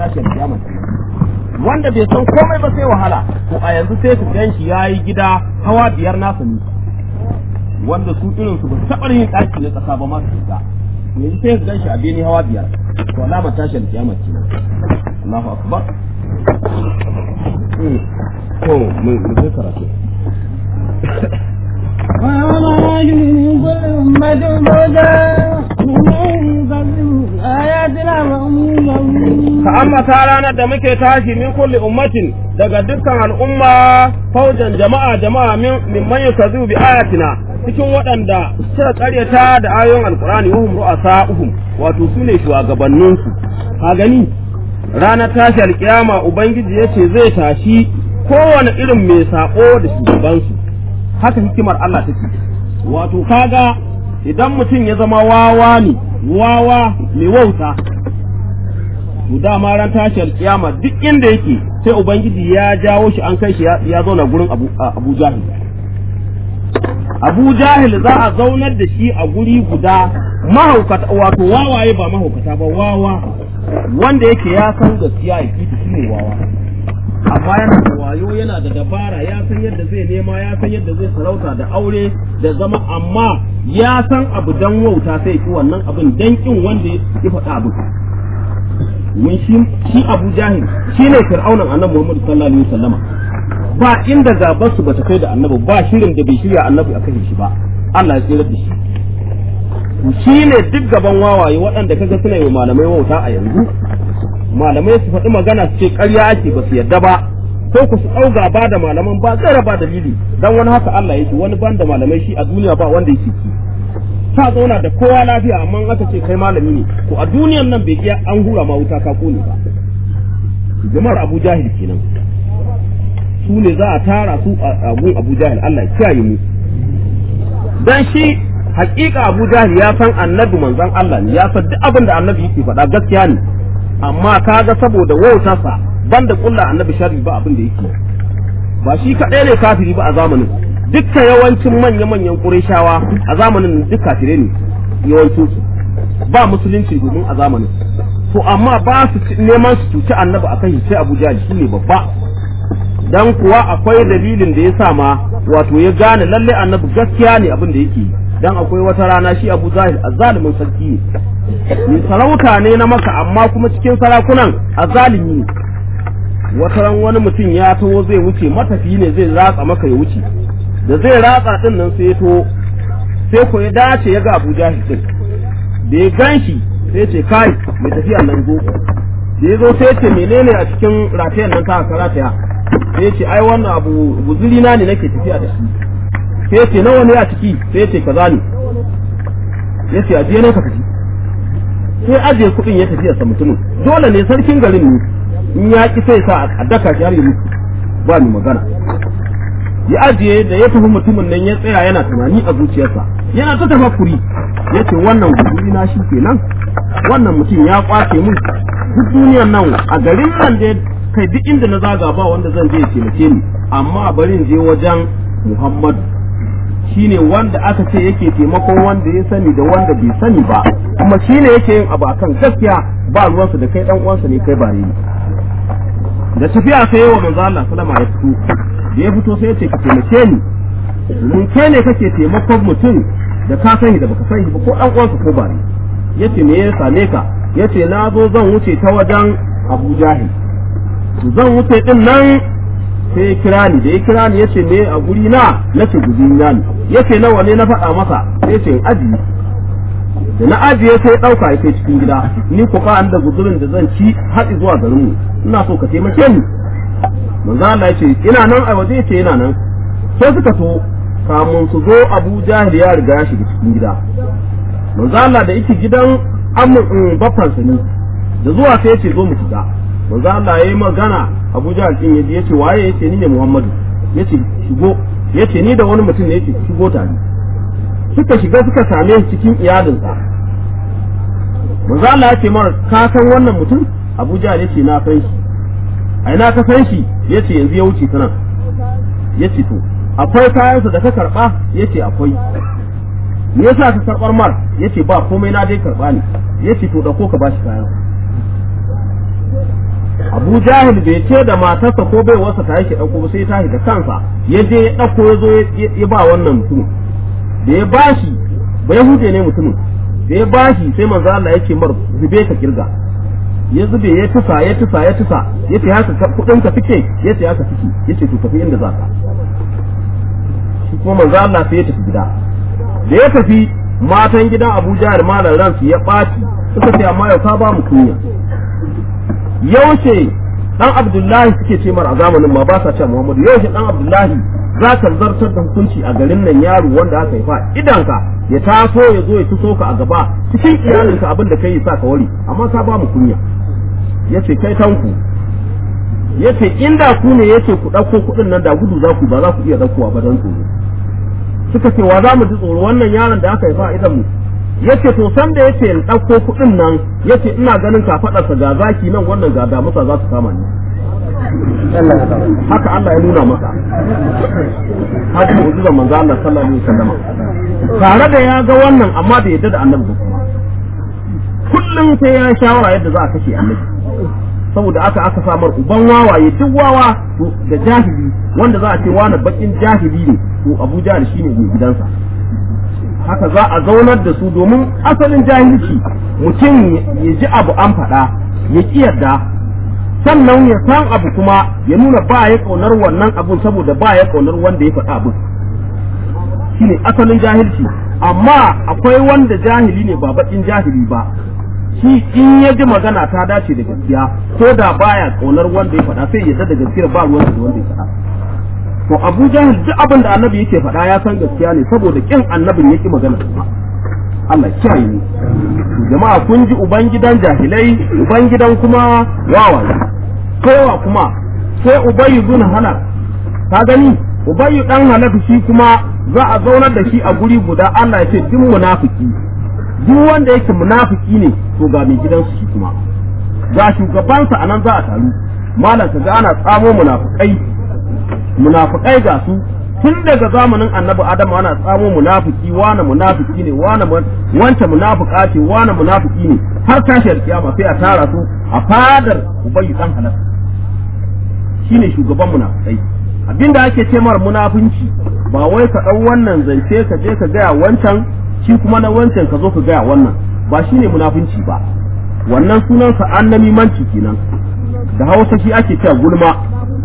tashin kiyama wanda bai san komai ba sai wahala to a yanzu sai ka gan shi yayi gida hawa biyar nasa ne wanda su irin su ba su taɓa yin ɗaki na ƙasa ba ma su shiga yanzu sai ka gan shi a bene hawa biyar to alama tashin kiyama ce Allahu akbar to mu mu je karatu ويوم يجري كل أمة موتا من قبل آياتنا وهم يظلمون ka amma ta ranar da muke tashi min kulli ummatin daga dukkan al'umma faujan jama'a jama'a min min man yukazu bi ayatina cikin waɗanda suka karyata da ayoyin alqur'ani wa hum ru'asa'uhum wato sune shugabannin su ka gani ranar tashi alkiyama ubangiji yace zai tashi kowane irin mai sako da shugaban su haka hikimar Allah take wato kaga idan mutum ya zama wawa ne wawa mai wauta to dama ran tashiyar kiyama duk inda yake sai ubangiji ya jawo shi an kai shi ya ya zauna gurin abu abu jahil abu jahil za a zaunar da shi a guri guda mahaukata wato wawaye ba mahaukata ba wawa wanda yake ya san gaskiya ya fita shi ne wawa amma yana da wayo yana da dabara ya san yadda zai nema ya san yadda zai sarauta da aure da zama amma ya san abu dan wauta sai ki wannan abin dan kin wanda ya faɗa abu mun shi shi Abu Jahil shine Fir'aunan Annabi Muhammad sallallahu alaihi wasallama ba inda gabar su bata kai da Annabi ba shirin da bai shirya Annabi a kashe shi ba Allah ya tsira da shi shi ne duk gaban wawaye waɗanda kaga suna yi wa malamai wauta a yanzu malamai su faɗi magana su ce ƙarya ake ba su yadda ba ko ku su ɗau gaba da malaman ba zai ba dalili dan wani haka Allah ya ce wani ban da malamai shi a duniya ba wanda yake ki ka zauna da kowa lafiya amma in aka ce kai malami ne ko a duniyan nan bai iya an hura ma wuta ka kone ba jama'ar Abu Jahil kenan su ne za a tara su a gun Abu Jahil Allah ya kiyaye mu dan shi hakika Abu Jahil ya san annabi manzon Allah ne ya san duk abin da annabi yake faɗa gaskiya ne amma kaga saboda wautarsa banda kulla annabi sharri ba abin da yake ba shi kaɗai ne kafiri ba a zamanin dukka yawancin manya-manyan ƙureshawa a zamanin duk kafirai ne yawancin su ba musulunci domin a zamanin to amma ba su neman su cuci annabi akan shi sai Abu Jahil shine babba dan kuwa akwai dalilin da ya sa ma wato ya gane lalle annabi gaskiya ne abin da yake dan akwai wata rana shi Abu Jahil azzalimin sarki ne mai sarauta ne na maka amma kuma cikin sarakunan azzalimi ne wata ran wani mutum ya taho zai wuce matafi ne zai ratsa maka ya wuce da zai ratsa din nan sai ya to sai ko ya dace ya ga Abu Jahil din da ya ganshi sai ce kai mai tafiya nan zo da ya zo sai ce menene a cikin ratayen nan ka rataya sai ce ai wannan abu guzuri na ne nake tafiya da shi sai ce nawa ne a ciki sai ce kaza ne ya ce ajiye ne ka tafi sai ajiye kuɗin ya tafi sa mutumin dole ne sarkin garin ne in ya ki sai sa a daka shi har ya mutu ba ni magana ya ajiye da ya tafi mutumin nan ya tsaya yana tunani a zuciyarsa yana ta tafakkuri ya ce wannan guzuri na shi kenan wannan mutum ya kwace mun duk duniyan nan a garin nan da kai duk inda na zaga ba wanda zan je ya taimake ni amma bari in je wajen Muhammadu shine wanda aka ce yake taimakon wanda ya sani da wanda bai sani ba kuma shine yake yin abu akan gaskiya ba ruwansa da kai dan uwansa ne kai bare ni da tafiya sai wa manzo Allah sallama ya fito da ya fito sai ya ce ka taimake ni mun kai ne kake taimakon mutum da ka sani da baka sani ba ko dan uwansa ko bare yace me ya same ka yace na zo zan wuce ta wajen Abu Jahil zan wuce din nan sai ya kira ni da ya kira ni yace me a guri na nace guri na ne yace nawa ne na faɗa masa yace in ajiye da na ajiye sai ɗauka ya kai cikin gida ni ko ba da guzurin da zan ci haɗi zuwa garin mu ina so ka taimake ni manzo Allah yace ina nan a waje yace ina nan sai suka so kamun su zo Abu Jahil ya riga ya shiga cikin gida manzo Allah da yake gidan amin bafansa ne da zuwa sai yace zo mu shiga manzo Allah yayi magana Abu Jahl din yaji yace waye yace ni ne Muhammadu yace shigo yace ni da wani mutum ne yace shigo tare suka shiga suka same shi cikin iyalinsa manzo Allah yace mar ka san wannan mutum Abu Jahl yace na san shi ai na ka san shi yace yanzu ya wuce ta yace to akwai kayansa da ka karba yace akwai me yasa ka karbar mar yace ba komai na dai karba ne yace to da ko ka bashi kayan Abu Jahil bai ce da matarsa ko bai wasa ta yake ɗauko ba sai ta da kansa ya je ya ɗauko ya zo ya ba wannan mutumin da ya bashi ba Yahude ne mutumin da ya bashi sai manzo Allah ya ce mar zube ka kirga ya zube ya tusa ya tusa ya tusa ya ce haka kudin ka fike ya ce haka fike ya ce to tafi inda za ka shi kuma manzo Allah sai ya tafi gida da ya tafi matan gidan Abu Jahal malan ransu ya ɓaci suka ce amma yau ka ba mu kunya yaushe dan Abdullahi suke ce mar a zamanin ma ba sa ce Muhammadu yaushe dan Abdullahi za ka zartar da hukunci a garin nan yaro wanda aka haifa idanka ya taso ya zo ya tuso ka a gaba cikin iyalinka abin da kai sa ka wari amma ka ba mu kunya yace kai tanku yace inda ku ne yace ku dauko kudin nan da gudu za ku ba za ku iya daukowa ba dan tsoro suka ce wa za mu ji tsoro wannan yaron da aka haifa idan mu yace to san da yace in dauko kudin nan yace ina ganin ka fadarsa ga zaki nan wannan ga damusa za su kama ni haka Allah ya nuna masa haka mu'jizar manzo Allah sallallahu alaihi wasallam tare da ya ga wannan amma bai yadda da annabi ba kuma kullum sai ya shawara yadda za a kashe annabi saboda aka aka samar uban wawaye duk wawa to da jahili wanda za a ce wani bakin jahili ne to Abu Jahl shine mai gidansa haka za a zaunar da su domin asalin jahilci mutum ya ji abu an faɗa ya ƙi yarda sannan ya san abu kuma ya nuna ba ya ƙaunar wannan abun saboda ba ya ƙaunar wanda ya faɗa abun shine asalin jahilci amma akwai wanda jahili ne ba baƙin jahili ba shi in ya ji magana ta dace da gaskiya ko da baya ƙaunar wanda ya faɗa sai ya da gaskiya ba ruwan da wanda ya faɗa to Abu Jahil duk abin da Annabi yake faɗa ya san gaskiya ne saboda kin Annabin yake magana kuma Allah kiyaye ni jama'a kun ji ubangidan jahilai ubangidan kuma wawaye kowa kuma sai Ubayy bin Halal ka gani Ubayy dan Halal shi kuma za a zaunar da shi a guri guda Allah ya ce duk munafiki duk wanda yake munafiki ne to ga mai gidansu shi kuma ga shugabansa anan za a taru malam ka ga ana tsamo munafikai munafikai ga su tun daga zamanin annabi adam ana tsamo munafiki wane munafiki ne wane wance munafika ce wane munafiki ne har tashiyar kiyama sai a tara su a fadar ubayy dan halal shine shugaban munafikai abinda ake ce mar munafunci ba wai ka dau wannan zance ka je ka gaya wancan shi kuma na wancan ka zo ka gaya wannan ba shine munafunci ba wannan sunansa annami manci kenan da hausa shi ake cewa gulma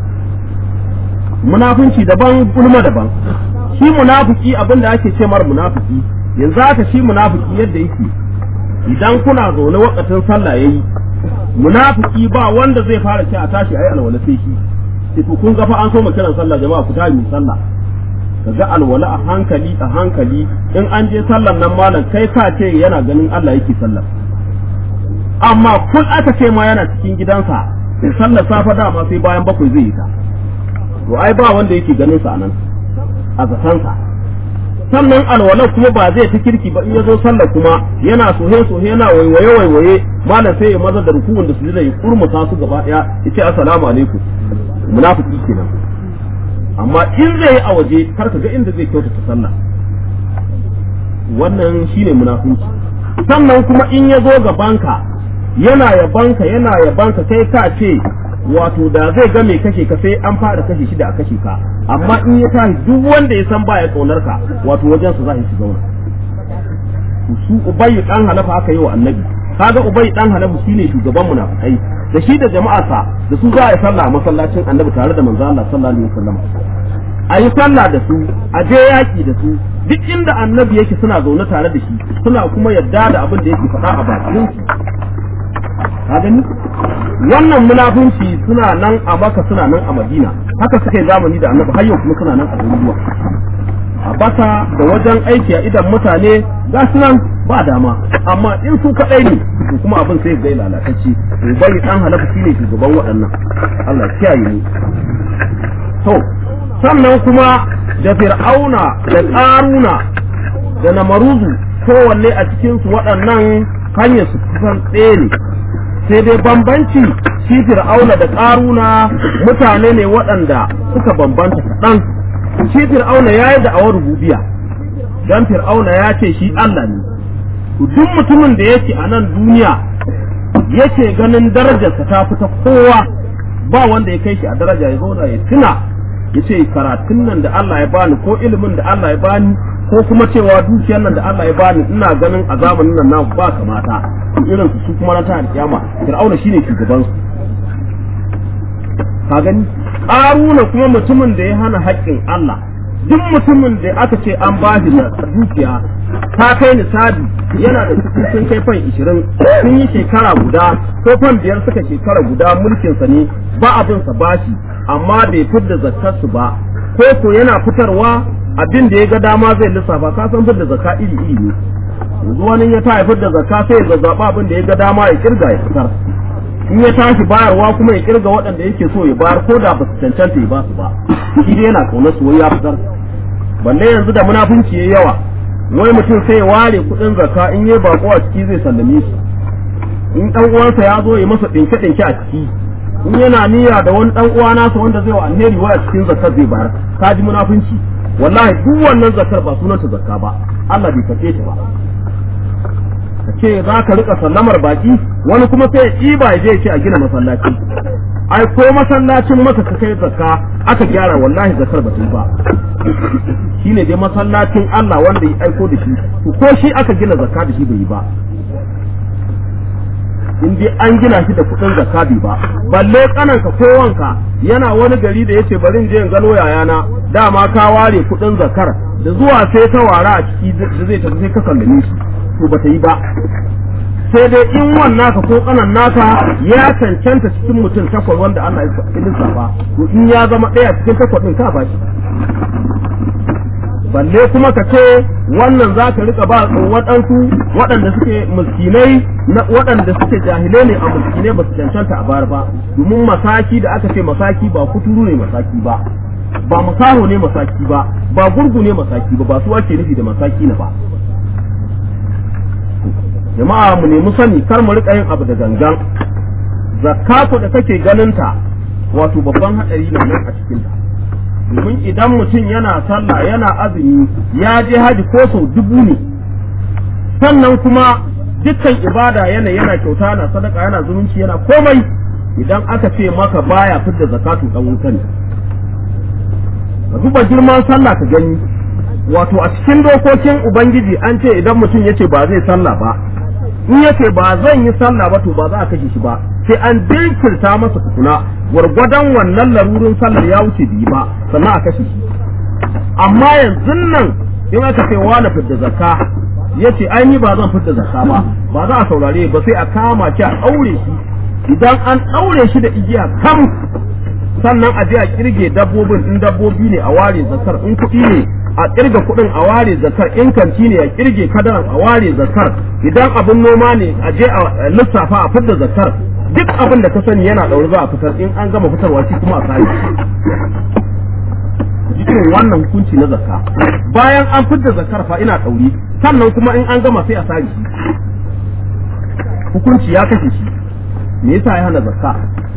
munafunci daban gulma daban shi munafiki abin da ake ce mar munafiki yanzu haka shi munafiki yadda yake idan kuna zaune wakatin sallah yayi munafiki ba wanda zai fara ce a tashi ayi alwala sai shi sai to kun ga fa an so mu kiran sallah jama'a ku tashi mu sallah kaga alwala a hankali a hankali in an je sallan nan malam kai ka ce yana ganin Allah yake sallar amma kun aka ce ma yana cikin gidansa sai sallar safa dama sai bayan bakwai zai yi ta to ai ba wanda yake ganin sa nan a zatansa sannan alwala kuma ba zai ta kirki ba in ya zo sallah kuma yana sohe sohe yana waiwaye waiwaye malam sai ya maza da rukun da su zai kurmuta su gaba daya ya ce assalamu alaikum munafiki kenan amma in zai yi a waje kar ka ga inda zai kyautata sallah wannan shine munafunci sannan kuma in ya zo gabanka yana yabanka yana yabanka kai ka ce wato da zai ga mai kashe ka sai an fara kashe shi da a kashe ka amma in ya tashi duk wanda ya san baya kaunar ka wato wajen su za su zauna su ubayy dan halafa aka yi wa annabi kaga ubayy dan halafa shine shugaban munafikai da shi da jama'arsa da su za a yi sallah a masallacin annabi tare da manzo Allah sallallahu alaihi wasallam a yi sallah da su a je yaki da su duk inda annabi yake suna zaune tare da shi suna kuma yadda da abin da yake faɗa a bakin su ka gani wannan munafunci suna nan a maka suna nan a madina haka suka yi zamani da annabi har yau kuma suna nan a garuruwa a baka da wajen aiki a idan mutane ga su nan ba dama amma in su kaɗai ne to kuma abin sai ga lalatacce to bai dan halaka shine shugaban waɗannan Allah kiyaye ni to sannan kuma da fir'auna da ƙaruna da namaruzu kowanne a cikin su waɗannan hanyar su kusan ɗaya ne sai dai bambanci shi fir'auna da ƙaruna mutane ne waɗanda suka bambanta kaɗan shi fir'auna ya yi da'awar rububiya don fir'auna ya ce shi Allah ne duk mutumin da yake a nan duniya yake ganin darajarsa ta fita kowa ba wanda ya kai shi a daraja ya zauna ya tuna ya ce karatun nan da Allah ya bani ko ilimin da Allah ya bani ko kuma cewa dukiyar nan da Allah ya bani ina ganin a zamanin nan na ba kamata irin su kuma na ta kiyama fir'auna shine shugaban su ka gani ƙaruna kuma mutumin da ya hana haƙƙin Allah duk mutumin da aka ce an ba shi da dukiya ta kai nisabi yana da kuɗi sun kai fan ishirin sun yi shekara guda ko fan biyar suka shekara guda mulkinsa ne ba abin sa bashi amma bai fidda zakkar su ba ko ko yana fitarwa abin da ya ga dama zai lissafa ka san fidda zakka iri iri ne yanzu wani ya ta haifar da zakka sai ya zazzaba abin da ya ga dama ya kirga ya fitar in ya tashi bayarwa kuma ya kirga waɗanda yake so ya bayar ko da ba su cancanta ya ba su ba shi dai yana kaunar su wai ya fitar balle yanzu da munafunci yayi yawa wai mutum sai ya ware kuɗin zakka in yayi bako a ciki zai sallame shi in dan uwansa ya zo ya masa dinke dinke a ciki in yana niyya da wani dan uwa nasa wanda zai wa alheri wa a cikin zakkar zai bayar ka ji munafunci wallahi duk wannan zakkar ba sunanta zakka ba Allah bai kace ta ba ka ce za ka rika sallamar baki wani kuma sai ya ɗiba ya je ya ce a gina masallaci ai ko masallacin maka ka kai zakka aka gyara wallahi zakar ba ta yi ba shine dai masallacin Allah wanda ya aiko da shi to ko shi aka gina zakka da shi bai yi ba in dai an gina shi da kuɗin zakka bai ba balle kananka ko wanka yana wani gari da yace bari in je in gano yayana dama ka ware kuɗin zakar da zuwa sai ka wara a ciki da zai tafi sai ka sallame shi to ba ta yi ba sai dai in wannan ka ko kanan naka ya cancanta cikin mutum takwas wanda Allah ya lissafa to in ya zama ɗaya cikin takwas ɗin ka ba shi balle kuma ka ce wannan za ka rika ba waɗansu waɗanda suke miskinai na waɗanda suke jahilai ne a miskinai ba su cancanta a bayar ba domin masaki da aka ce masaki ba kuturu ne masaki ba ba masaho ne masaki ba ba gurgu ne masaki ba ba su ake nufi da masaki na ba jama'a mu nemi sani kar mu rika yin abu da gangan zakatu da kake ganinta wato babban hadari ne nan a cikin ta domin idan mutum yana sallah yana azumi ya je haji ko sau dubu ne sannan kuma dukkan ibada yana yana kyauta yana sadaka yana zumunci yana komai idan aka ce maka baya fidda zakatu dan wuta ne ka duba girman sallah ka gani wato a cikin dokokin ubangiji an ce idan mutum yace ba zai sallah ba in yace ba zan yi sallah ba to ba za a kashe shi ba sai an dinkirta masa tukuna gwargwadon wannan larurin sallar ya wuce biyu ba sannan a kashe shi amma yanzu nan in aka ce wani fidda zakka yace ai ni ba zan fidda zakka ba ba za a saurare ba sai a kama shi a daure shi idan an daure shi da igiya kam sannan a je a kirge dabbobin in dabbobi ne a ware zakar in kuɗi ne a kirga kuɗin a ware zakar in kanti ne a kirge kadaran a ware zakar idan abin noma ne a je a lissafa a fitar zakar duk abin da ka sani yana ɗaure za a fitar in an gama fitarwa shi kuma a sare jikin wannan hukunci na zakka bayan an fitar zakar fa ina ɗauri sannan kuma in an gama sai a sare shi hukunci ya kashe shi me yasa ya hana zakka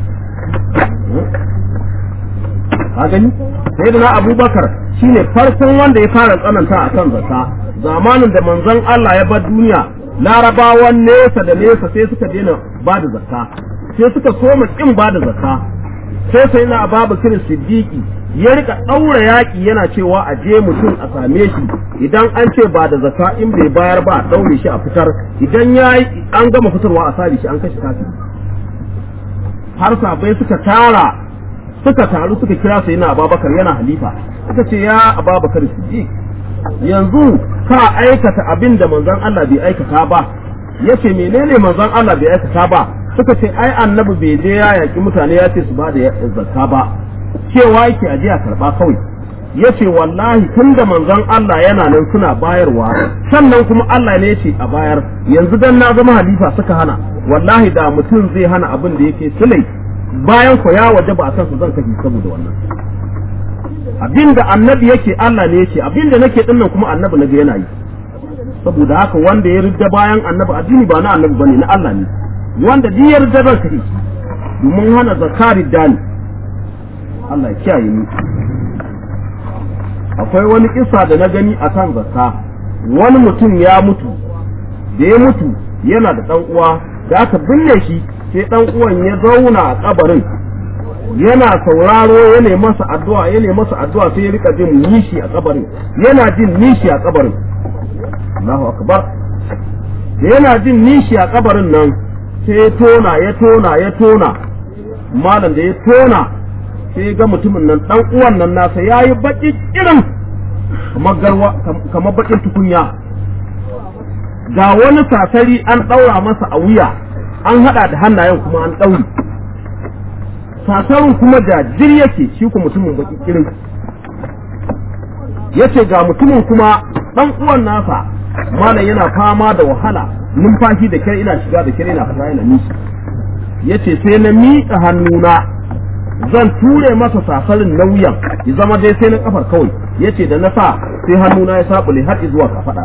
ka gani sai da abubakar shine farkon wanda ya fara tsananta a kan zakka zamanin da manzon Allah ya bar duniya larabawan nesa da nesa sai suka daina ba da zakka sai suka soma kin ba da zakka sai sai na ababakar siddiqi ya rika daura yaki yana cewa a je mutum a same shi idan an ce ba da zakka in bai bayar ba a daure shi a fitar idan yayi an gama fitarwa a sare shi an kashe kafiri har sabai suka tara suka taru suka kira sai na Ababakar yana halifa suka ce ya Ababakar Siddiq yanzu ka aikata abin da manzon Allah bai aikata ba yace menene manzon Allah bai aikata ba suka ce ai annabi bai je ya yaki mutane ya ce su ba da zakka ba cewa yake aje a karba kawai yace wallahi tunda manzon Allah yana nan suna bayarwa sannan kuma Allah ne yace a bayar yanzu dan na zama halifa suka hana wallahi da mutum zai hana abin da yake sulai bayan ko ya waje ba a kansu zan kashe saboda wannan abinda annabi yake Allah ne yake abinda nake dinnan kuma annabi naga yana yi saboda haka wanda ya ridda bayan annabi addini ba na annabi bane na Allah ne wanda duk ya ridda zan kashe shi domin hana zakari dani Allah ya kiyaye ni akwai wani kisa da na gani akan zakka wani mutum ya mutu da ya mutu yana da dan uwa da aka binne shi sai dan uwan ya zauna a kabarin yana sauraro ya nemi masa addu'a ya nemi masa addu'a sai ya rika jin nishi a kabarin yana jin nishi a kabarin Allahu akbar da yana jin nishi a kabarin nan sai ya tona ya tona ya tona malam da ya tona sai ya ga mutumin nan dan uwan nan nasa yayi baki irin kamar garwa kamar bakin tukunya ga wani sasari an daura masa a wuya an hada da hannayen kuma an daure sasarin kuma jajir yake shi ku mutumin baki irin yace ga mutumin kuma dan uwan nasa malam yana fama da wahala numfashi da kyar ina shiga da kyar ina fita ina nishi yace sai na miƙa hannuna zan ture masa safarin na wuyan ya zama dai sai na kafar kawai yace da na sa sai hannuna ya sabule har zuwa kafada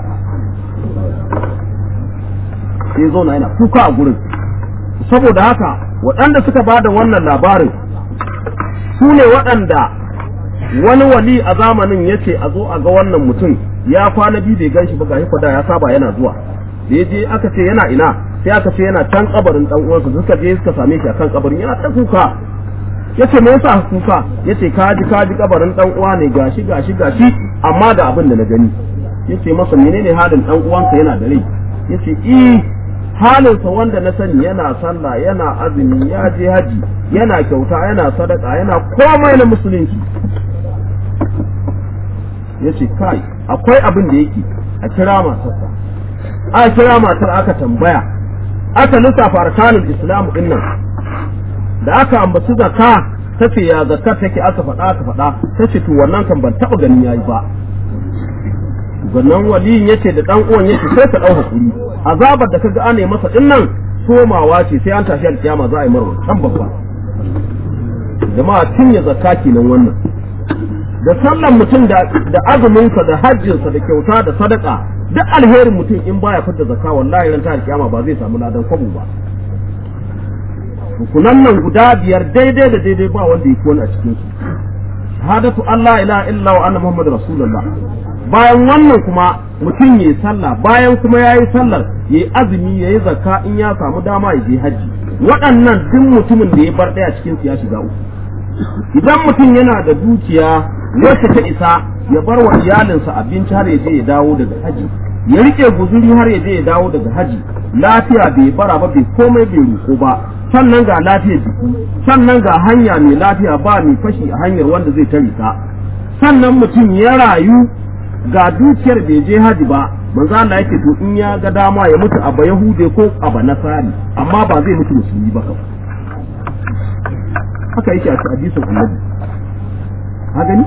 sai zo na yana kuka a gurin saboda haka waɗanda suka ba da wannan labarin su ne waɗanda wani wali a zamanin ya ce a zo a ga wannan mutum ya kwana biyu bai ganshi ba ga kwada ya saba yana zuwa da ya je aka ce yana ina sai aka ce yana can kabarin dan uwansa suka je suka same shi akan kabarin yana ta kuka yace me yasa kuka yace kaji kaji kabarin dan uwa ne gashi gashi gashi amma da abin da na gani yace masa menene halin dan uwanka yana da rai yace eh halinsa wanda na sani yana sallah yana azumi ya je haji yana kyauta yana sadaka yana komai na musulunci yace kai akwai abin da yake a kira matarsa a kira matar aka tambaya aka lissafa arkanul islam din nan da aka ambaci zakka tace ya zakka take aka faɗa aka faɗa tace to wannan kan ban taɓa ganin yayi ba wannan waliyin yace da dan uwan yace sai ka dau hakuri azabar da kaga ana masa din nan somawa ce sai an tashi alkiyama za a yi marwa can babba jama'a cinye zakka kenan wannan da sallan mutum da da azuminsa da hajjinsa da kyauta da sadaka duk alherin mutum in baya fitar zakka wallahi ran ta alkiyama ba zai samu ladan kwabo ba rukunan nan guda biyar daidai da daidai ba wanda yake wani a cikin su shahadatu Allah ilaha illa wa anna muhammadur rasulullah bayan wannan kuma mutum yayi sallah bayan kuma yayi sallar yayi azumi yayi zakka in ya samu dama ya je haji waɗannan duk mutumin da ya bar ɗaya cikin su ya shiga uku idan mutum yana da dukiya wacce ta isa ya bar wa iyalinsa abinci har ya je ya dawo daga haji ya rike guzuri har ya je ya dawo daga haji lafiya bai bara ba bai komai bai ruko ba sannan ga lafiyar jiki sannan ga hanya mai lafiya ba mai fashi a hanyar wanda zai tare ta sannan mutum ya rayu ga dukiyar bai je haji ba manzo Allah yake to in ya ga dama ya mutu a yahude ko a nasari amma ba zai mutu musulmi ba kawai haka yake a hadisin annabi ka gani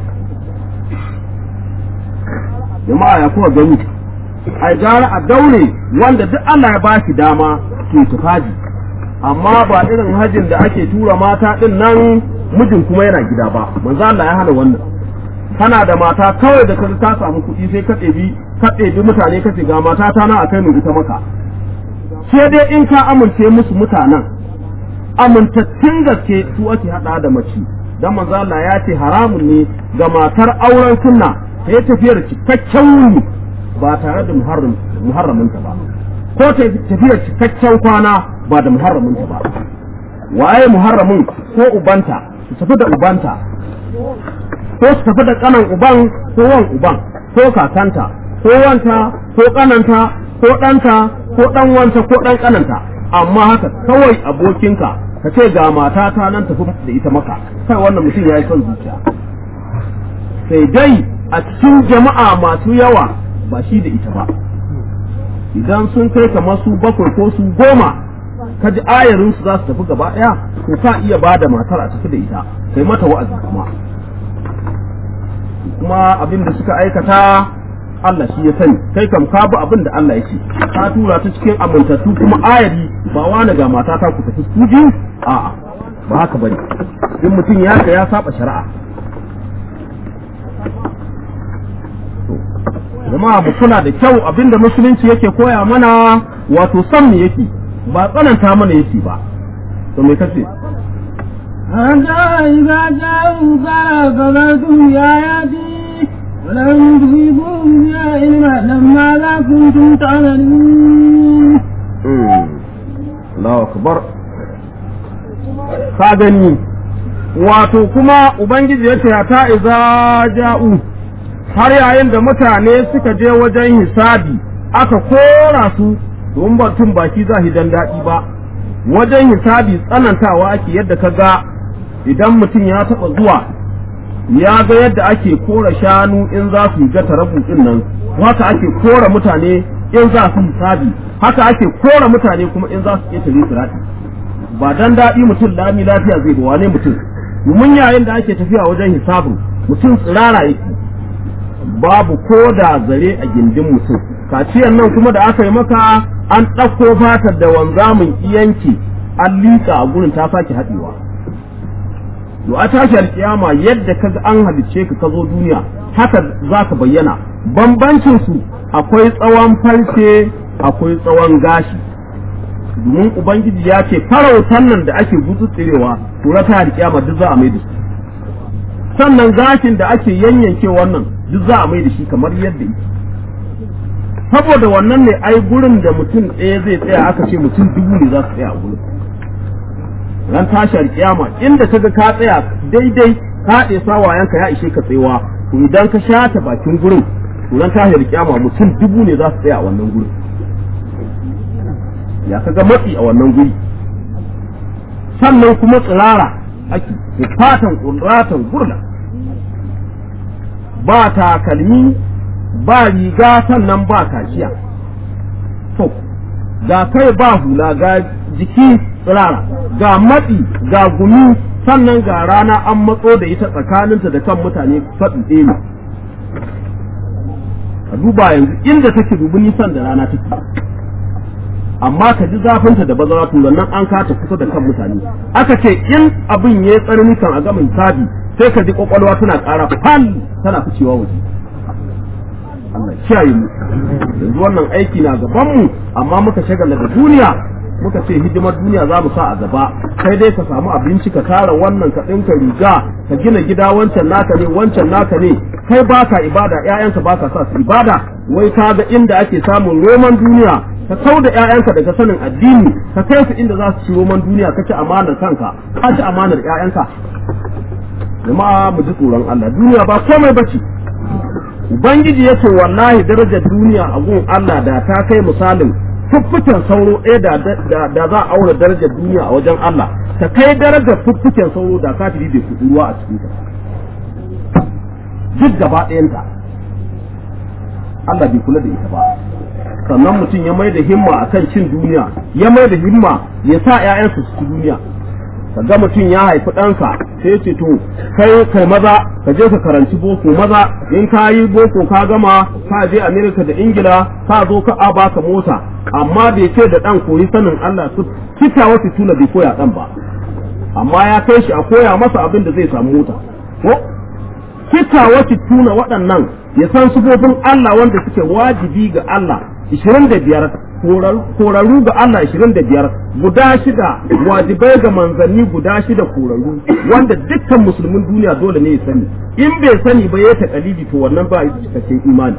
jama'a ya kuma gani ai gara a daure wanda duk Allah ya ba shi dama ke tufaji amma ba irin hajin da ake tura mata din nan mijin kuma yana gida ba manzo Allah ya hana wannan kana da mata kawai da kaga ta samu kuɗi sai ka ɗebi ka ɗebi mutane ka ce ga mata ta na akai mu ita maka sai dai in ka amince musu mutanen amintattun gaske su ake hada da mace dan manzo Allah ya ce haramun ne ga matar auren sunna ta yi tafiyar cikakken wuni ba tare da muharraminta ba ko ta tafiyar cikakken kwana ba da muharraminta ba waye muharramin ko ubanta su tafi da ubanta ko su tafi da kanan uban ko wan uban ko kakanta ko wanta ko kananta ko ɗanta ko ɗan wanta ko ɗan kananta amma haka kawai abokinka ka ce ga mata ta nan tafi da ita maka kai wannan mutum ya yi son zuciya sai dai a cikin jama'a masu yawa ba shi da ita ba idan sun kai kamar su bakwai ko su goma ka ji ayarin su za su tafi gaba ɗaya to ka iya ba da matar a tafi da ita kai mata wa'azi kuma kuma abin da suka aikata Allah shi ya sani kai kam ka bi abin da Allah ya ce ka tura ta cikin amintattu kuma ayari ba wani ga mata ta ku tafi su biyu a'a ba haka bane in mutum ya ka ya saba shari'a jama'a mu kula da kyau abinda musulunci yake koya mana wato san me yake ba tsananta mana yake ba to me kace حتى إذا جاءوا قال كفرتم بآياتي ولم تصيبوا بها علما لما لا كنتم تعملون Allahu akbar ka gani wato kuma ubangiji ya ce ta iza ja'u har yayin da mutane suka je wajen hisabi aka kora su don batun baki za dan daɗi ba wajen hisabi tsanantawa ake yadda ka ga idan mutum ya taɓa zuwa ya ga yadda ake kora shanu in za su ga tarabu din nan haka ake kora mutane in za su hisabi haka ake kora mutane kuma in za su ƙetare sirati ba dan daɗi mutum lami lafiya zai ba wane mutum mun yayin da ake tafiya wajen hisabin mutum tsirara yake babu ko da zare a gindin mutum kaciyan nan kuma da aka yi maka an ɗauko fatar da wanzamin iyanki an liƙa a gurin ta sake haɗewa to a tashi alkiyama yadda ka ga an halicce ka ka zo duniya haka za ka bayyana bambancin su akwai tsawon farce akwai tsawon gashi domin ubangiji ya ce farautan nan da ake gutsutsirewa to ta alkiyama duk za a mai da su sannan gashin da ake yanyanke wannan duk za a mai da shi kamar yadda yake saboda wannan ne ai gurin da mutum ɗaya zai tsaya aka ce mutum dubu ne za su tsaya a gurin ran tashar kiyama inda ka ga ka tsaya daidai ka ɗe sawayenka ya ishe ka tsayawa to idan ka shata bakin gurin to ran tashar kiyama mutum dubu ne za su tsaya a wannan gurin ya ka ga matsi a wannan guri sannan kuma tsirara ake fatan ƙuratan gurla ba takalmi ba riga sannan ba kaciya to ga kai ba hula ga jiki tsirara ga matsi ga gumi sannan ga rana an matso da ita tsakaninta da kan mutane faɗi ɗaya ne ka duba yanzu inda take dubi nisan da rana take amma ka ji zafinta da bazara turan nan an kata kusa da kan mutane aka ce in abin ya yi tsanani kan a gamin sabi sai ka ji kwakwalwa tana ƙara fal tana ficewa waje Allah kiyaye mu yanzu wannan aiki na gaban mu amma muka shagala da duniya muka ce hidimar duniya za mu sa a gaba kai dai ka samu abinci ka tara wannan ka ɗinka riga ka gina gida wancan naka ne wancan naka ne kai baka ibada ƴaƴanka baka sa su ibada wai ka ga inda ake samun roman duniya ka kau da ƴaƴanka daga sanin addini ka kai su inda za su ci roman duniya ka ci amanar kanka ka ci amanar ƴaƴanka jama'a mu ji tsoron Allah duniya ba komai bace ubangiji ya ce wallahi darajar duniya a gun Allah da ta kai misalin fuffuken sauro ɗaya da da za a aure darajar duniya a wajen Allah ta kai darajar fuffuken sauro da kafiri bai kuɗi ruwa a cikin ta duk gaba ɗayanta Allah bai kula da ita ba sannan mutum ya mai da himma akan cin duniya ya mai da himma ya sa ‘ya'yansa su ci duniya kaga mutum ya haifi ɗansa sai ce to kai kai maza ka je ka karanci boko maza in ka yi boko ka gama ka je amerika da ingila ka zo ka a baka mota amma bai ce da ɗan koyi sanin allah su cika wasu tula bai koya ɗan ba amma ya kai shi a koya masa abin da zai samu mota ko cika wasu tuna waɗannan ya san sufofin allah wanda suke wajibi ga allah ishirin da biyar korarru ga Allah ishirin da biyar guda shida wajibai ga manzanni guda shida korarru wanda dukkan musulmin duniya dole ne ya sani in bai sani ba ya taƙalidi to wannan ba ya cikakken imani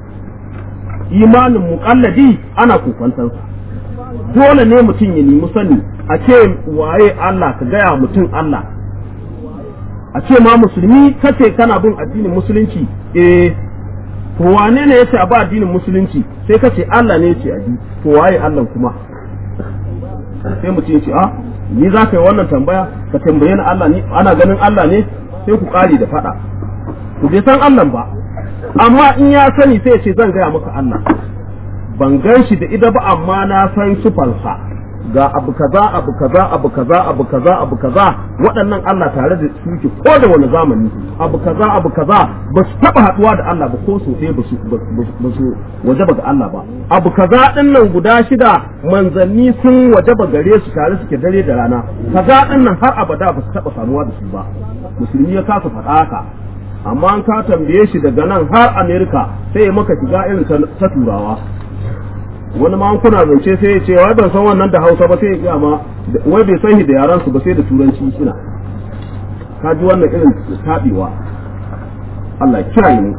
imanin muƙalladi ana kokwantarsa dole ne mutum ya nemi sani a ce waye Allah ka gaya mutum Allah a ce ma musulmi kace kana bin addinin musulunci eh to wane ne yace a ba addinin musulunci sai ka ce Allah ne yace a bi to waye Allah kuma sai mutum yace a ni za ka yi wannan tambaya ka tambaye ni Allah ne ana ganin Allah ne sai ku kare da fada to bai san Allah ba amma in ya sani sai ya ce zan gaya maka Allah ban gan shi da ida ba amma na san sifarsa ga abu kaza abu kaza abu kaza abu kaza abu kaza waɗannan Allah tare da su ke ko da wani zamani abu kaza abu kaza ba su taɓa haɗuwa da Allah ba ko so sai ba su ba su wajaba ga Allah ba abu kaza ɗin nan guda shida manzanni sun wajaba gare su tare suke dare da rana kaza ɗin nan har abada ba su taɓa samuwa da su ba musulmi ya kasa faɗa haka amma an ka tambaye shi daga nan har Amerika sai ya maka shiga irin ta turawa wani ma kuna zance sai ya ce wai ban san wannan da Hausa ba sai ya gaya ma wai bai san shi da yaran su ba sai da turanci suna ka ji wannan irin tabewa Allah kiyaye mu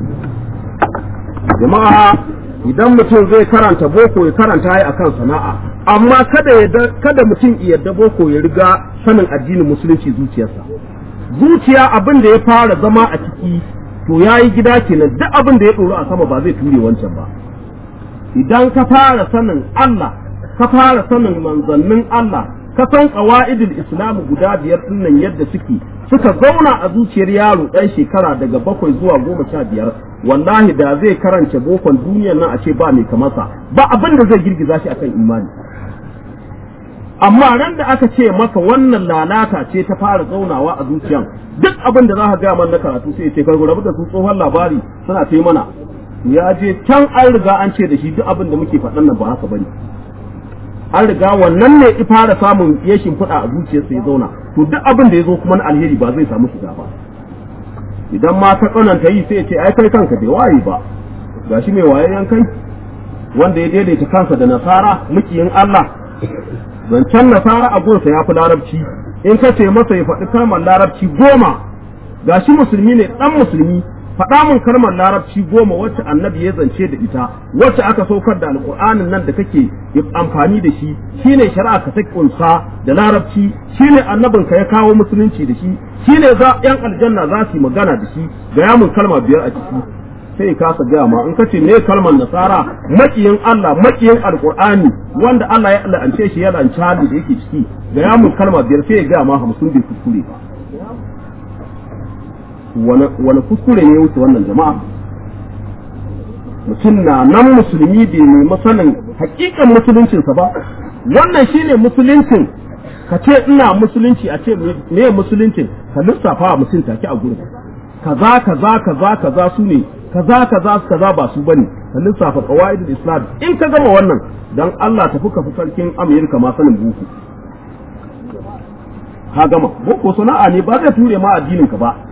jama'a idan mutum zai karanta boko ya karanta yi akan sana'a amma kada ya kada mutum ya yarda boko ya riga sanin addinin musulunci zuciyarsa zuciya abin da ya fara zama a ciki to yayi gida kenan duk abin da ya ɗoro a sama ba zai ture wancan ba idan ka fara sanin Allah ka fara sanin manzannin Allah ka san qawaidul islam guda biyar dinnan yadda suke suka zauna a zuciyar yaro ɗan shekara daga bakwai zuwa goma sha biyar wallahi da zai karance bokon duniyar nan a ce ba mai kamasa ba abin da zai girgiza shi akan imani amma ran da aka ce maka wannan lalata ce ta fara zaunawa a zuciyan duk abin da za ka gaya mana karatu sai ya ce kai rabu da su tsohon labari suna ce mana ya je can an riga an ce da shi duk abin da muke faɗan nan ba haka bane an riga wannan ne i fara samun ya shimfiɗa a zuciyarsa ya zauna to duk abin da ya zo kuma na alheri ba zai samu shiga ba idan ma ka tsananta yi sai ya ce ai kai kanka bai waye ba gashi mai wayayyen kai wanda ya daidaita kansa da nasara mukiyin Allah zancen nasara a gunsa ya fi larabci in ka ce masa ya faɗi kalmar larabci goma gashi musulmi ne ɗan musulmi faɗa min kalmar larabci goma wacce annabi ya zance da ita wacce aka saukar da alƙur'anin nan da kake amfani da shi shine shari'a ka ta kunsa da larabci shine annabin ka ya kawo musulunci da shi shine za yan aljanna za su yi magana da shi ga min kalma biyar a ciki sai kasa gaya ma in kace me kalmar nasara makiyin Allah makiyin alƙur'ani wanda Allah ya la'ance shi ya la'anci halin da yake ciki ga min kalma biyar sai ya gaya ma hamsin bai kuskure ba wani kuskure ne ya wuce wannan jama'a mutum na nan musulmi bai nemi sanin hakikan musuluncinsa ba wannan shine musuluncin ka ce ina musulunci a ce me musuluncin ka lissafa wa mutum take a gurin kaza kaza kaza kaza su ne kaza kaza kaza ba su bane ka lissafa qawaidul islam in ka gama wannan dan Allah tafi ka fi sarkin Amerika ma sanin boko ka gama boko sana'a ne ba zai ture ma addinin ka ba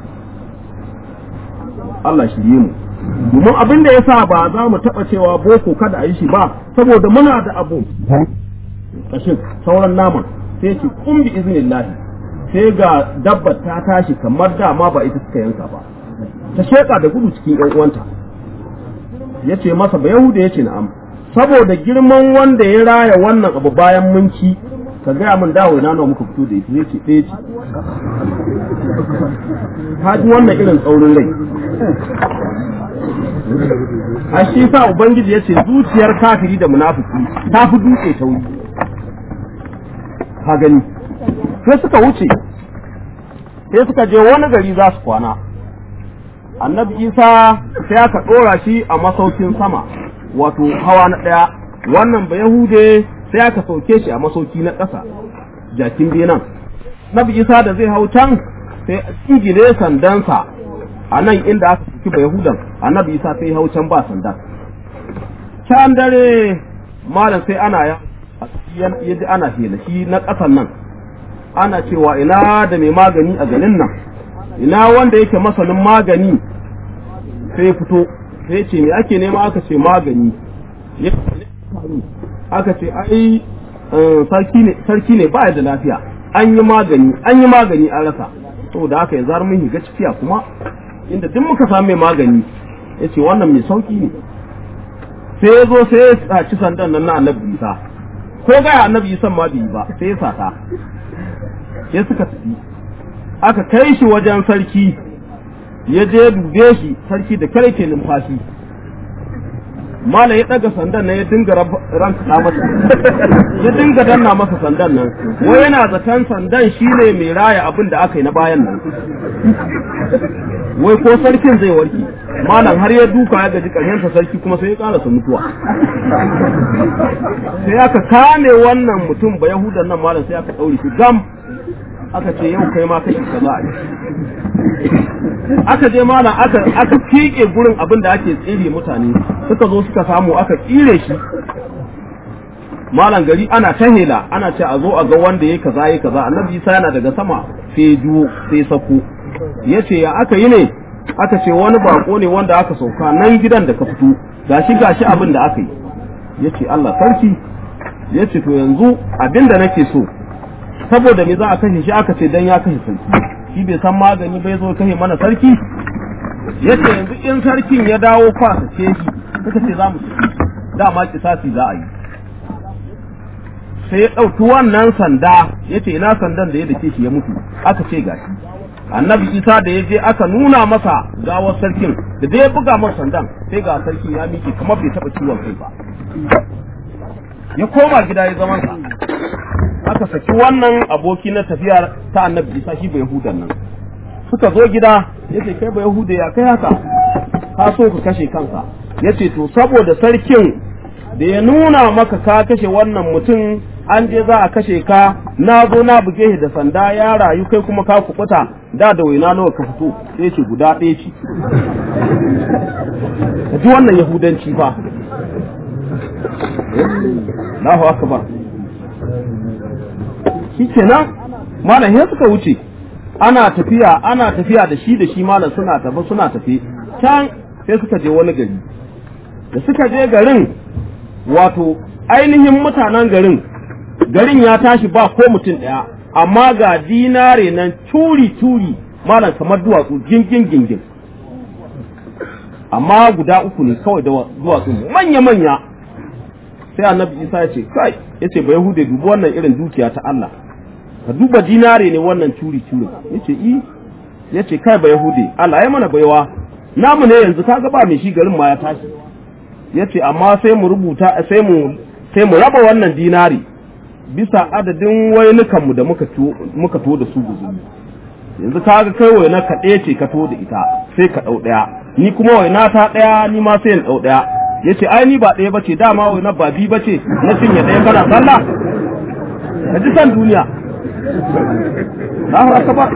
Allah shirye mu domin abin da yasa ba za mu taɓa cewa boko kada a yi shi ba saboda muna da abu kashin sauran naman sai ce kun bi iznillahi sai ga dabba ta tashi kamar dama ba ita suka yanka ba ta sheka da gudu cikin yan uwanta yace masa ba yahuda yace na'am saboda girman wanda ya raya wannan abu bayan mun ci ka gaya min dawo ina nawa muka fito da ita zai ce ɗaya ce ka ji wannan irin tsaurin rai a shi sa ubangiji ya ce zuciyar kafiri da munafiki ta fi dutse tauri ka gani sai suka wuce sai suka je wani gari za su kwana annabi isa sai aka ɗora shi a masaukin sama wato hawa na ɗaya wannan ba yahude sai aka sauke shi a masauki na ƙasa jakin benan nabi isa da zai hau can sai ingile sandansa a nan inda aka suki ba yahudan annabi isa sai hau can ba sandan can dare malam sai ana ya ya ji ana hela shi na ƙasan nan ana cewa ina da mai magani a ganin nan ina wanda yake masanin magani sai fito sai ce me ake nema aka ce magani aka ce ai sarki ne ba da lafiya an yi magani an yi magani an rasa saboda haka ya zar mun higa cikiya kuma inda duk muka samu mai magani ya ce wannan mai sauki ne sai ya zo sai ya saci sandan nan na annabi isa ko gaya annabi isa ma bai ba sai ya sata sai suka tafi aka kai shi wajen sarki ya je dube shi sarki da kare ke numfashi mala ya daga sandan nan ya dinga ranka masa ya dinga danna masa sandan nan wai yana zaton sandan shine mai raya abin da aka yi na bayan nan wai ko sarkin zai warke malam har ya duka ya gaji karshensa sarki kuma sai ya karasa mutuwa sai aka kame wannan mutum ba yahudan nan malam sai aka daure shi gam aka ce yau kai ma kashi kaza a aka je malam aka aka kike gurin abin da ake tsire mutane suka zo suka samu aka tsire shi malam gari ana ta hela ana ce a zo a ga wanda yayi kaza yayi kaza annabi Isa yana daga sama sai juwo sai sako yace ya aka yi ne aka ce wani bako ne wanda aka sauka nan gidan da ka fito gashi gashi abin da aka yi yace Allah sarki yace to yanzu abin da nake so saboda me za a kashe shi aka ce dan ya kashe sarki shi bai san magani bai zo kashe mana sarki yace yanzu in sarkin ya dawo kwasa ce shi suka ce za mu ci dama kisasi za a yi sai ya ɗauki wannan sanda ya ce ina sandan da ya dake shi ya mutu aka ce gashi annabi isa da ya je aka nuna masa gawar sarkin da dai ya buga masa sandan sai ga sarkin ya miƙe kamar bai taɓa ciwon kai ba ya koma gida ya zama sa aka saki wannan aboki na tafiyar ta annabi isa shi bai yahudan nan suka zo gida ya ce kai ba yahuda ya kai haka ka so ka kashe kanka ya ce to saboda sarkin da ya nuna maka ka kashe wannan mutum an je za a kashe ka na zo na buge shi da sanda ya rayu kai kuma ka kubuta da da waina nawa ka fito sai ce guda ɗaya ce ka ji wannan yahudanci fa Allahu akbar shikenan malam sai suka wuce ana tafiya ana tafiya da shi da shi malam suna tafi suna tafi can sai suka je wani gari da suka je garin wato ainihin mutanen garin garin ya tashi ba ko mutum ɗaya amma ga dinare nan turi turi malam kamar duwatsu gingin gingin amma guda uku ne kawai da duwatsu manya manya sai annabi isa ya ce kai ya ce ba yahude dubi wannan irin dukiya ta Allah ka duba dinare ne wannan turi turi ya ce i ya ce kai ba yahude Allah ya mana baiwa namu ne yanzu kaga ba mai shi garin ma ya tashi ya ce amma sai mu rubuta sai mu sai mu raba wannan dinari bisa adadin wainukanmu da muka to muka to da su guzuri yanzu kaga kai waina ka ɗaya ce ka to da ita sai ka ɗau ɗaya ni kuma waina ta ɗaya ni ma sai in ɗau ɗaya yace ai ni ba ɗaya bace dama waina ba bi bace na cinye ɗaya kana sallah ka ji san duniya Allahu akbar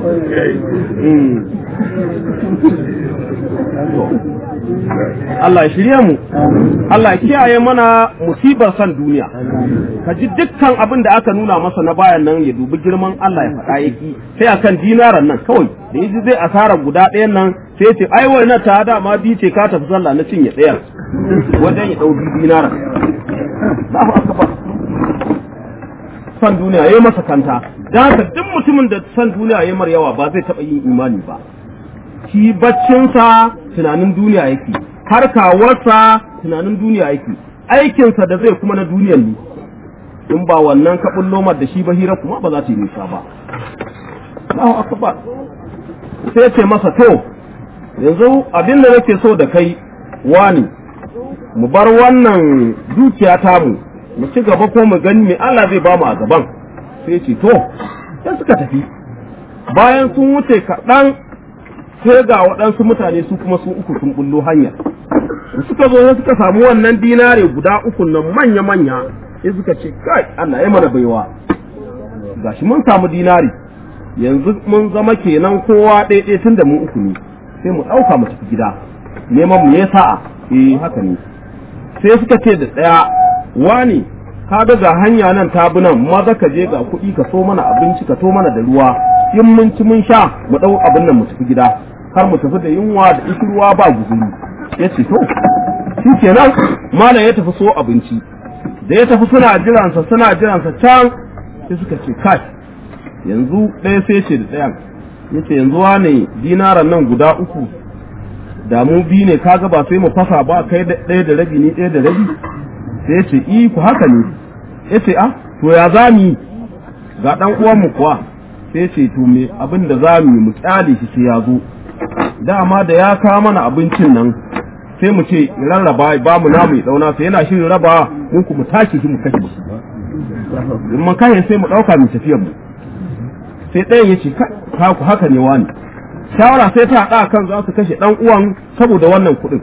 Allah ya shirye mu Allah ya kiyaye mana musibar san duniya ka ji dukkan abin da aka nuna masa na bayan nan ya dubi girman Allah ya faɗa yaki sai akan dinaran nan kawai da yaji zai asara guda ɗayan nan sai ce ai wai na ta da ma bi ce ka tafi sallah na cinye ɗayan wajen ya ɗau dinaran Allahu akbar san duniya yayi masa kanta dan haka duk mutumin da san duniya yayi mar yawa ba zai taɓa yin imani ba shi baccinsa tunanin duniya yake harkawarsa tunanin duniya yake aikinsa da zai kuma na duniyan ne in ba wannan kaɓin lomar da shi ba hira kuma ba za ta yi nisa ba Allahu akbar sai ce masa to yanzu abin da nake so da kai wani mu bar wannan dukiya tamu mu ci gaba ko mu gani me Allah zai ba mu a gaban sai ce to sai suka tafi bayan sun wuce kaɗan sai ga waɗansu mutane su kuma su uku sun bullo hanyar suka zo sai suka samu wannan dinare guda uku nan manya-manya sai suka ce kai Allah ya mana baiwa gashi mun samu dinari yanzu mun zama kenan kowa ɗaiɗai tun da mu uku ne sai mu ɗauka mu tafi gida neman mu ya sa'a eh haka ne sai suka ce da ɗaya wani ka ga ga hanya nan ta bi nan maza ka je ga kuɗi ka so mana abinci ka so mana da ruwa in mun ci mun sha mu ɗau abin nan mu tafi gida kar mu tafi da yunwa da ishirwa ba guzuri ya ce to shi kenan malam ya tafi so abinci da ya tafi suna jiransa suna jiransa can sai suka ce kai yanzu ɗaya sai ce da ɗayan ya ce yanzu wane dinaran nan guda uku da mu biyu ne kaga ba sai mu fasa ba kai ɗaya da rabi ni ɗaya da rabi sai ya ce i ku haka ne ya ce ah to ya za mu yi ga ɗan uwanmu kuwa sai ce to me abin da za mu yi mu kyale shi sai ya zo dama da ya kawo mana abincin nan sai mu ce rarraba ba mu namu ya dauna sai yana shirin raba mun ku mu tashi shi mu kashe shi in mun kashe sai mu dauka mu tafiyar mu sai ɗayan ya ce ka ku haka ne wani shawara sai ta haɗa kan za su kashe ɗan uwan saboda wannan kuɗin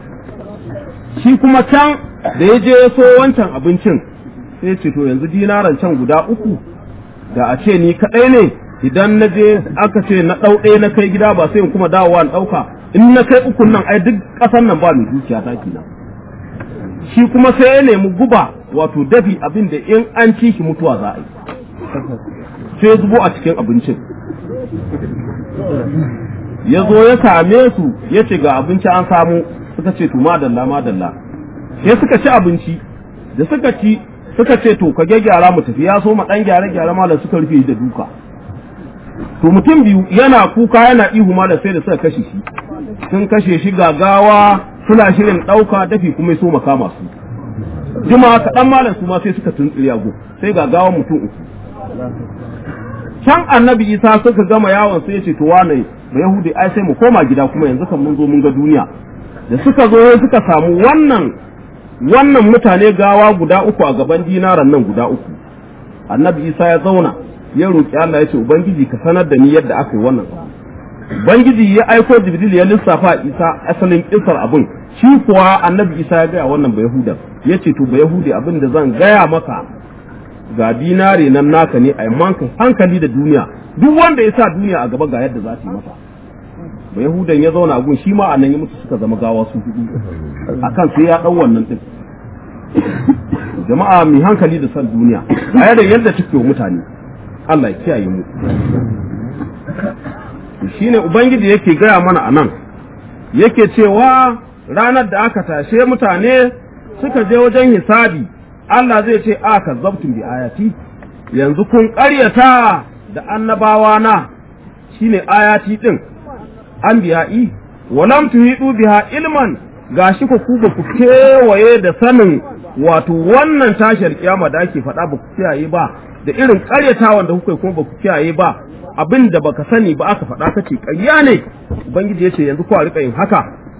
shi kuma can da ya je ya so wancan abincin sai ce to yanzu dinaran can guda uku da a ce ni kaɗai ne idan na je aka ce na ɗau ɗaya na kai gida ba sai in kuma dawowa in ɗauka in na kai ukun nan ai duk ƙasar nan ba mai dukiya ta kenan shi kuma sai ya nemi guba wato dafi abin da in an ci shi mutuwa za a yi sai ya zubo a cikin abincin ya zo ya same su ya ce ga abinci an samu suka ce to madalla madalla sai suka ci abinci da suka ci suka ce to ka gyara mu tafi ya so ma dan gyare gyare malam suka rufe da duka to mutum biyu yana kuka yana ihu malam sai da suka kashe shi sun kashe shi gagawa suna shirin ɗauka dafi kuma so makama su juma'a kaɗan malam su ma sai suka tuntsiri yago sai ga gawan mutum uku can annabi isa suka gama yawon sai ya ce to wane ba yahudi ai sai mu koma gida kuma yanzu kan mun zo mun ga duniya da suka zo suka samu wannan wannan mutane gawa guda uku a gaban dinaran nan guda uku annabi isa ya zauna ya roki Allah ya ce ubangiji ka sanar da ni yadda aka yi wannan ubangiji ya aiko jibril ya lissafa isa asalin kisar abin shi kuwa annabi isa ya gaya wannan bayahuda ya ce to bayahudi abin da zan gaya maka ga dinare nan naka ne a manka hankali da duniya duk wanda ya sa duniya a gaba ga yadda za su yi masa bayahudan ya zauna a gun shi ma a nan ya mutu suka zama gawa su hudu akan sai ya dau wannan din jama'a mai hankali da san duniya a yadda yadda take mutane Allah ya kiyaye mu shine ubangiji yake gaya mana a nan yake cewa ranar da aka tashe mutane suka je wajen hisabi Allah zai ce a kazzabtum bi ayati yanzu kun ƙaryata da annabawa na shine ayati din anbiya'i walam tuhidu biha ilman gashi ku ku ba ku kewaye da sanin wato wannan tashar kiyama da ake faɗa ba ku kiyaye ba da irin ƙaryatawan da kuka kuma ba ku kiyaye ba abin da baka sani ba aka faɗa kace ƙarya ne ubangiji ya ce yanzu ku a riƙa yin haka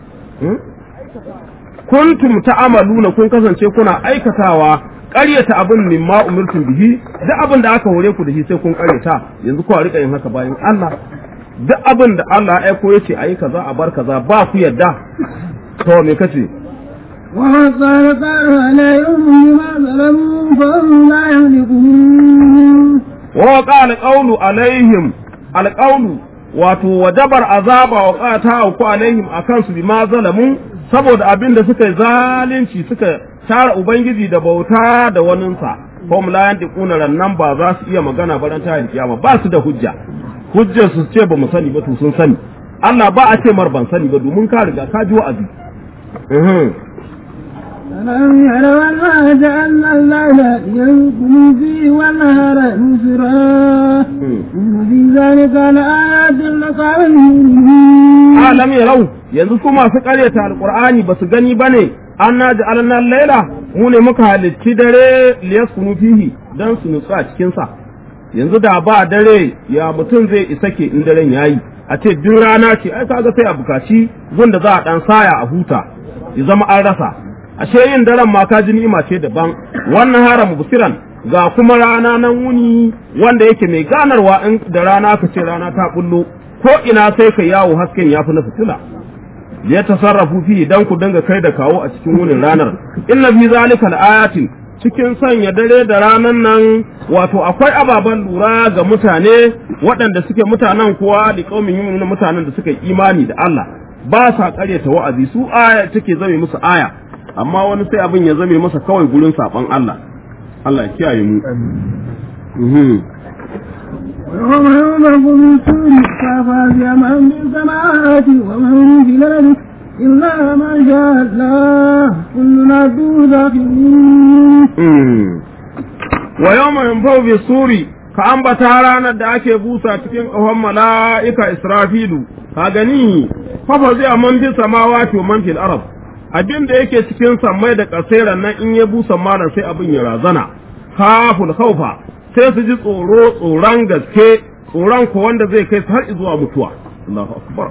kuntum ta'amaluna kun kasance kuna aikatawa ƙaryata abin min ma umirtum bihi duk abin da aka hore ku da shi sai kun ƙaryata yanzu ku a riƙa yin haka bayan Allah duk abin da Allah ya aiko yace ayi kaza a bar kaza ba ku yadda to me kace وقال قال عليهم بما ظلموا فهم لا يملكون وقال القول عليهم القول wato wajabar azaba wa qata ku alaihim akan su bima zalamu saboda abin da suka zalunci suka tara ubangiji da bauta da waninsa hum la yantiquna rannan ba za su iya magana baran ta kiyama ba su da hujja hujjar su ce ba mu sani ba to sun sani Allah ba a ce mar ban sani ba domin ka riga ka ji wa'azi ألم يروا أنا جعلنا الليل يسكن فيه والنهار مسرا إن في ذلك لآيات لقوم alam yarau yanzu su masu karyata alqur'ani ba su gani bane anna ja'alna al-laila mu ne muka halicci dare liyaskunu fihi dan su nutsu a cikin sa yanzu da ba dare ya mutum zai isa ke in daren yayi a ce duk rana ce ai kaga sai a bukaci gunda za a dan saya a huta ya zama an rasa ashe yin daren ma ka ji ni'ima ce daban wannan haram busiran ga kuma rana nan wuni wanda yake mai ganarwa in da rana ka ce rana ta bullo ko ina sai ka yawo hasken yafi na fitila ya tasarrafu fi dan ku dinga kai da kawo a cikin wunin ranar inna fi zalika ayatin cikin sanya dare da ranan nan wato akwai ababen lura ga mutane waɗanda suke mutanen kuwa da kaumin yin mutanen da suka yi imani da Allah ba sa ƙaryata wa'azi su aya take zame musu aya amma wani sai abin ya zame masa kawai gurin saɓon Allah Allah ya kiyaye mu ويوم ينفخ في السور ففازع من في السماوات ومن في الأرض إلا ما شاء الله كلنا دون داخلين wa yawma yanfau bi suri ka ambata ranar da ake busa cikin ƙahon mala'ika Israfilu ka gani fafa zai man fi samawati wa man fil arab abin da yake cikin sammai da ƙasairan nan in ya busa maran sai abin ya razana kaful khaufa sai su ji tsoro tsoron gaske tsoron ko wanda zai kai su har zuwa mutuwa Allahu akbar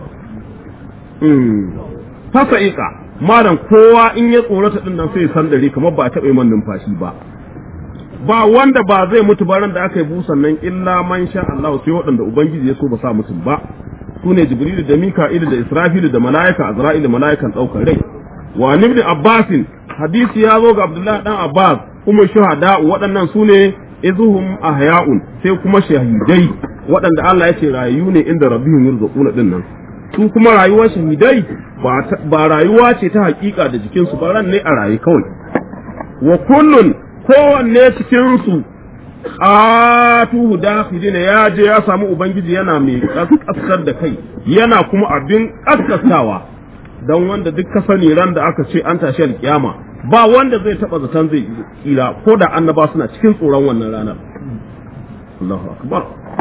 ta sa'iqa malam kowa in ya tsorata din nan sai san dare kamar ba a taɓa man numfashi ba ba wanda ba zai mutu baran da aka yi busan nan illa man sha Allah sai waɗanda ubangiji ya so ba sa mutum ba su ne jibrilu da mika'ilu da israfilu da mala'ika azra'ilu mala'ikan ɗaukar rai wa ibn abbasin hadisi ya zo ga abdullahi dan abbas kuma shuhada waɗannan su ne izuhum ahya'un sai kuma shahidai waɗanda Allah ya ce rayu ne inda rabbihum yurzaquna din nan su kuma rayuwar shahidai ba rayuwa ce ta hakika da jikinsu ba ran ne a raye kawai wa kullun kowanne cikinsu atuhu dakhilina ya je ya samu ubangiji yana mai kaskasar da kai yana kuma abin kaskasawa dan wanda duk ka sani ran da aka ce an tashi alkiyama ba wanda zai taba zaton zai kira ko da annaba suna cikin tsoron wannan ranar Allahu akbar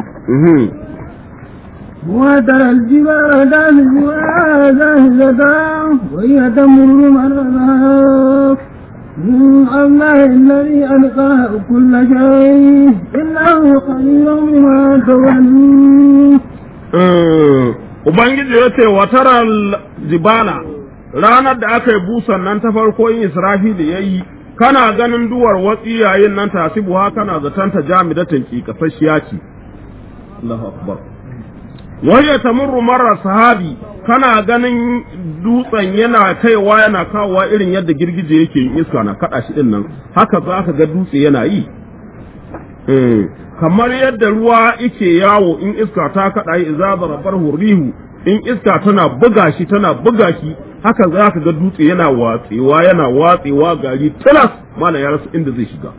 وترى الجبال تهزها زاهزة وهي تمر مر الرهاب من الله الذي ألقى كل شيء إنه قليل بما تولون Ubangiji ya ce wa tara jibala ranar da aka yi busan nan ta farko in Israfili ya yi kana ganin duwar watsi yayin nan tasibuha kana zaton ta jami'atan ki kasashiya ce Allahu akbar wahya tamurru marra sahabi kana ganin dutsen yana kaiwa yana kawowa irin yadda girgije yake yin iska na kada shi din nan haka za ka ga dutse yana yi kamar yadda ruwa yake yawo in iska ta kada yi idza darabar hurrihu in iska tana buga shi tana buga shi haka za ka ga dutse yana watsewa yana watsewa gari tilas mana ya rasu inda zai shiga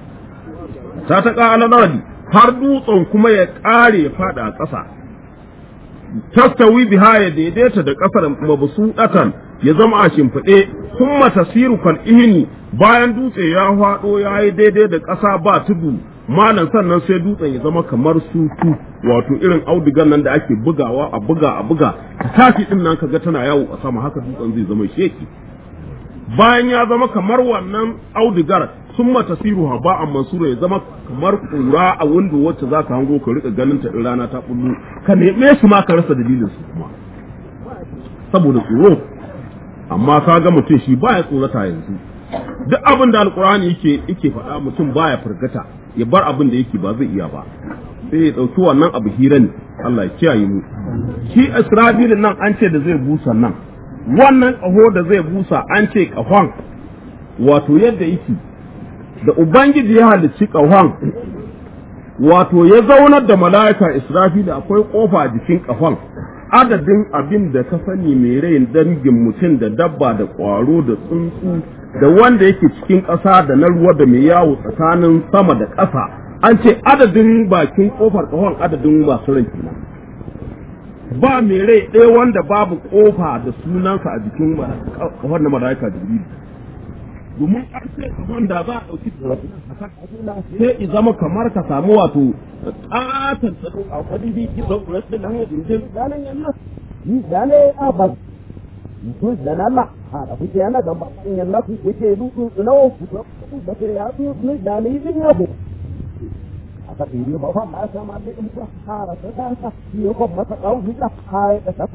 ta ta ƙa'ala har dutsen kuma ya ƙare faɗa a ƙasa tastawi biha ya daidaita da ƙasar mabsuɗatan ya zama a shimfiɗe kuma tasiru kal ihni bayan dutse ya faɗo ya yi daidai da ƙasa ba tudu malam sannan sai dutsen ya zama kamar sutu wato irin audigan nan da ake bugawa a buga a buga ta tashi din nan kaga tana yawo a sama haka dutsen zai zama sheki bayan ya zama kamar wannan audigar sun tasiru haba a mansura ya zama kamar kura a windo wacce za ka hango ka rika ganin ta in rana ta bullo ka neme su ma ka rasa dalilin su kuma saboda tsoro amma ka ga mutum shi baya tsorata yanzu duk abin da alkurani yake yake faɗa mutum baya firgata ya bar abin da yake ba zai iya ba sai ya ɗauki wannan abu hira ne Allah ya kiyaye mu shi Isra'ilin nan an ce da zai busa nan wannan ƙaho da zai busa an ce ƙahon wato yadda yake da ubangiji ya halicci ƙahon wato ya zaunar da mala'ika Israfil akwai ƙofa a jikin ƙahon adadin abin da ka sani mai rai dangin mutum da dabba da ƙwaro da tsuntsu da wanda yake cikin ƙasa da na ruwa da mai yawo tsakanin sama da ƙasa an ce adadin bakin ƙofar ƙahon adadin masu rai kenan ba mai rai ɗaya wanda babu ƙofa da sunansa a jikin ƙahon na mala'ika jibril domin an ce ƙahon da za a ɗauki sai i zama kamar ka samu wato ƙaton tsaro a wani bi ki ɗau rasu da hanyar jirgin ranar yanzu ni dane abas to da nalla ha da kuke yana da bakin yalla ku kuke dutu nawo ku da ke ya tu ni da ni din ya ku aka tiri ba fa ma sama da in ka ha da ta ta ni ko mata kau ni da ha da ta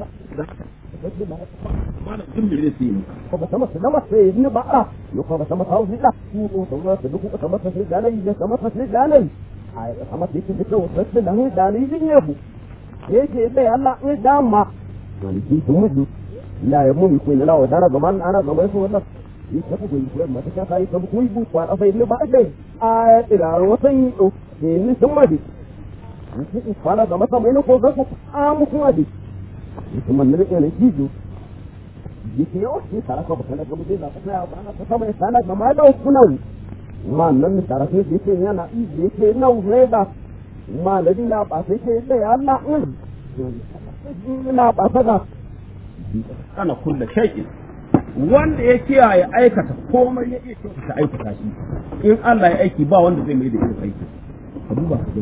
mana jin da zai yi ko ba sama da ma sai ni ba a yo ko ba sama kau ni da ku ko to da duk ko sama sai da ni da sama sai da ni ai sama sai ki to sai da ni da ni din ya ku yake sai Allah in da ma wani ki mu la ya mumi ko la wa dara gaban ana gaban su wannan yi ta ku yi kuran mata ta yi ta ku yi kwa a bai ne ba dai a ila wasan yi do ne ni sun madi ni fara da masa mai ko ga a mu kuma di kuma ne ne ne jijo yake yau shi tara ka baka ga bude da ka ya ba ka sama ya sana ga ma da kuna ma nan ni tara sai yake yana yi yake nan ne da ma da dina ba sai ke da Allah in na ba saka ana kulle shay'in wanda ya kiyaye aikata komai ya iya kyautata aikata shi in Allah ya aiki ba wanda zai mai da irin aiki ka duba